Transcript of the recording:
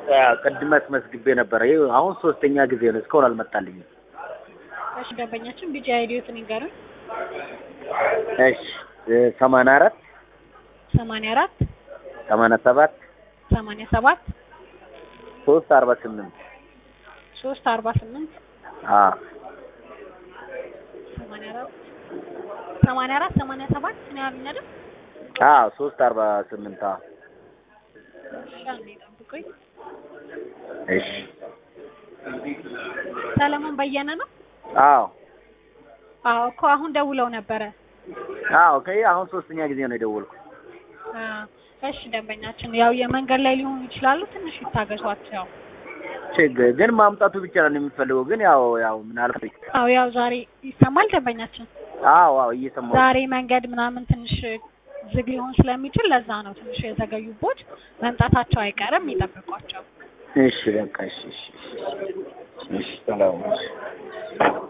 ቅድም አስመዝግቤ ነበረ። ይኸው አሁን ሶስተኛ ጊዜ ነው። እስካሁን አልመጣልኝም። እሺ ደንበኛችን ቢጂ አይዲዎትን ይንገሩን። እሺ ሰማንያ አራት ሰማንያ አራት ሰማንያ ሰባት ሰማንያ ሰባት ሶስት አርባ ስምንት ሶስት አርባ ስምንት አዎ ሰማንያ አራት ሰማንያ አራት ሰማንያ ሰባት ነው ያሉኝ አይደል? አዎ ሶስት አርባ ስምንት አዎ እሺ አንዴ ጠብቁኝ። እሺ ሰለሞን በየነ ነው? አዎ አዎ እኮ አሁን ደውለው ነበረ። አዎ ከይ አሁን ሶስተኛ ጊዜ ነው የደወልኩት። አዎ እሺ ደንበኛችን ያው የመንገድ ላይ ሊሆኑ ይችላሉ። ትንሽ ይታገሷቸው። ችግር ግን ማምጣቱ ብቻ ነው የምፈልገው። ግን ያው ያው ምናልባት አዎ ያው ዛሬ ይሰማል ደንበኛችን። አዎ አዎ እየሰማሁ ዛሬ መንገድ ምናምን ትንሽ ዝግ ሊሆን ስለሚችል ለዛ ነው ትንሽ የዘገዩቦት። መምጣታቸው አይቀርም፣ ይጠብቋቸው። እሺ በቃ እሺ እሺ እሺ እሺ ሰላም እሺ